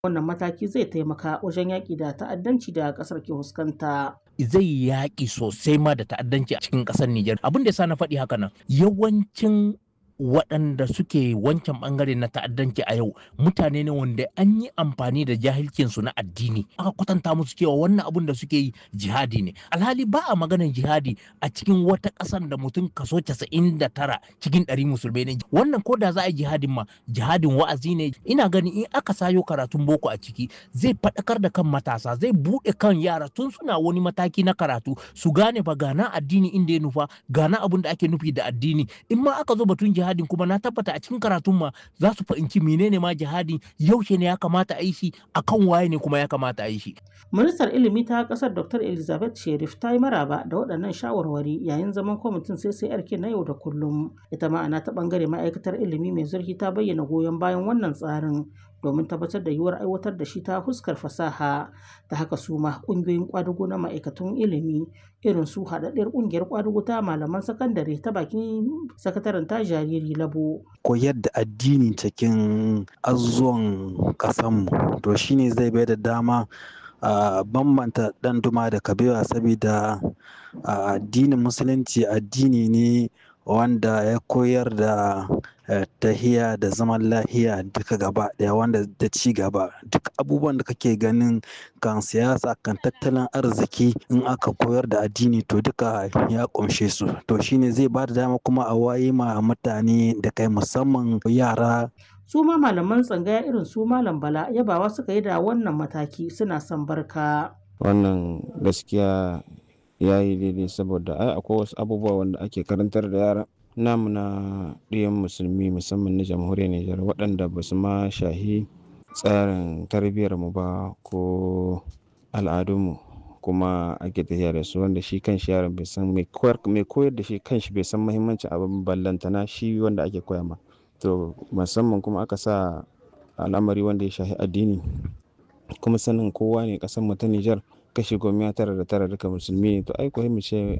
Wannan mataki zai taimaka wajen yaƙi da ta'addanci da ƙasar ke fuskanta. zai yaƙi sosai ma da ta'addanci a cikin ƙasar Nijar. Abin da ya sa na faɗi haka nan yawancin waɗanda suke wancan ɓangare na ta'addanci a yau mutane ne wanda an yi amfani da jahilcinsu na addini aka kwatanta musu cewa wannan abun da suke yi jihadi ne alhali ba a maganar jihadi a cikin wata ƙasar da mutum kaso casa'in da tara cikin ɗari musulmai ne wannan ko da za a yi jihadin ma jihadin wa'azi ne ina ganin in aka sayo karatun boko a ciki zai faɗakar da kan matasa zai buɗe kan yara tun suna wani mataki na karatu su gane ba gana addini inda ya nufa gana abun da ake nufi da addini in ma aka zo batun jihadi jihadin kuma na tabbata a cikin karatun ma za su fahimci menene ma jihadi yaushe ne ya kamata a yi shi akan waye ne kuma ya kamata a yi shi. Ministar ilimi ta kasar Dr. Elizabeth Sherif ta yi maraba da waɗannan shawarwari yayin zaman kwamitin CCRK na yau da kullum. Ita ma'ana ta ɓangare ma'aikatar ilimi mai zurfi ta bayyana goyon bayan wannan tsarin domin tabbatar da yiwuwar aiwatar da shi ta fuskar fasaha ta haka su ma ƙungiyoyin ƙwadago na ma'aikatun ilimi irin su haɗaɗɗiyar ƙungiyar ƙwadago ta malaman sakandare ta bakin sakataren ta jariri labo. koyar da addini cikin azuzuwan ƙasanmu to shine zai bai da dama a bambanta ɗan duma da kabewa saboda addinin musulunci addini ne wanda ya koyar da tahiya da zaman lahiya duka gaba daya wanda da ci gaba duk abubuwan da kake ganin kan siyasa kan tattalin arziki in aka koyar da addini to duka ya kumshe su to shine zai ba da dama kuma a waye ma mutane da kai musamman yara su ma malaman tsangaya irin su malam bala yabawa suka yi da wannan mataki suna son barka wannan gaskiya ya yi daidai saboda ai akwai wasu abubuwa wanda ake karantar da yara namu na ɗiyan musulmi musamman na jamhuriyar Nijar waɗanda ba su ma shahi tsarin tarbiyyar mu ba ko al'adunmu kuma ake tafiya da su wanda shi kan shi yaron bai san mai koyar da shi kan shi bai san muhimmancin abin ballantana shi wanda ake koya ma to musamman kuma aka sa al'amari wanda ya shahi addini kuma sanin kowa ne ƙasar mu ta Nijar kashi goma tara da tara duka musulmi ne to ai ko mu ce